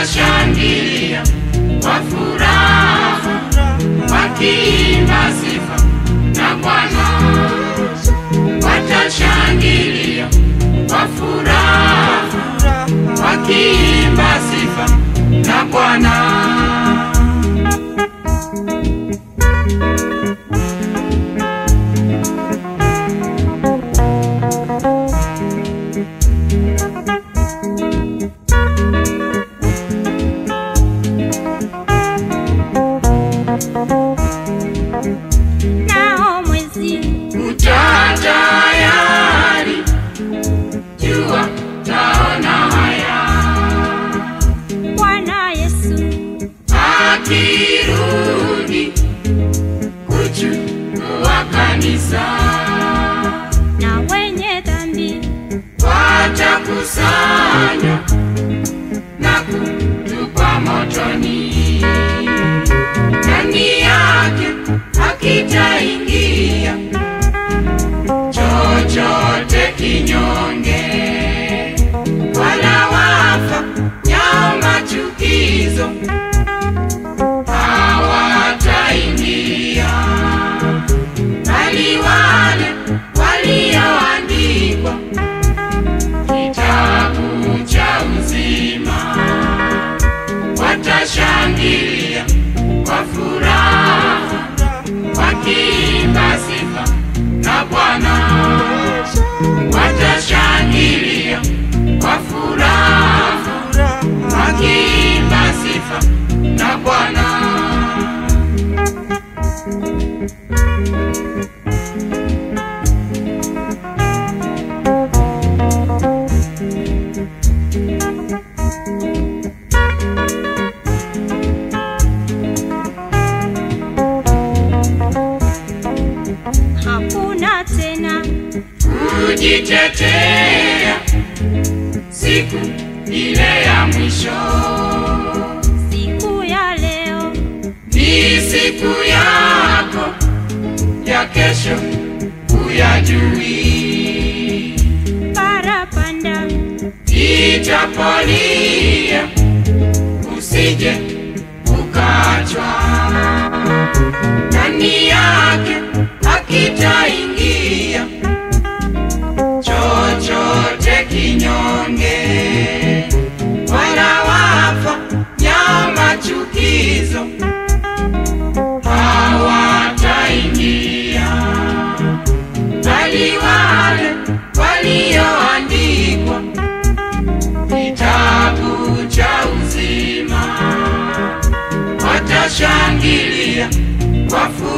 watashangilia kwa furaha wakiimba sifa na Bwana watashangilia kwa furaha wakiimba sifa na Bwana. nao mwezi Uta tayari, jua taona haya, Bwana Yesu akirudi kuchukua kanisa, na wenye dhambi watakusanywa na kutupwa motoni. Ndani yake hakitaingia chochote kinyonge, wala wafa nyao machukizo hawataingia, bali wale walioandikwa kitabu cha uzima watashangilia kwa furaha wakiimba sifa na Bwana watashangilia kwa furaha wakiimba sifa na Bwana. hakuna tena kujitetea siku ile ya mwisho. siku ya leo Ni siku yako ya kesho huyajui, parapanda itapolia usije ukachwa ndani yake, hakitaingia chochote kinyonge, wala wafa nyama chukizo hawataingia, bali wale walioandikwa kitabu cha uzima watashangilia kwa furaha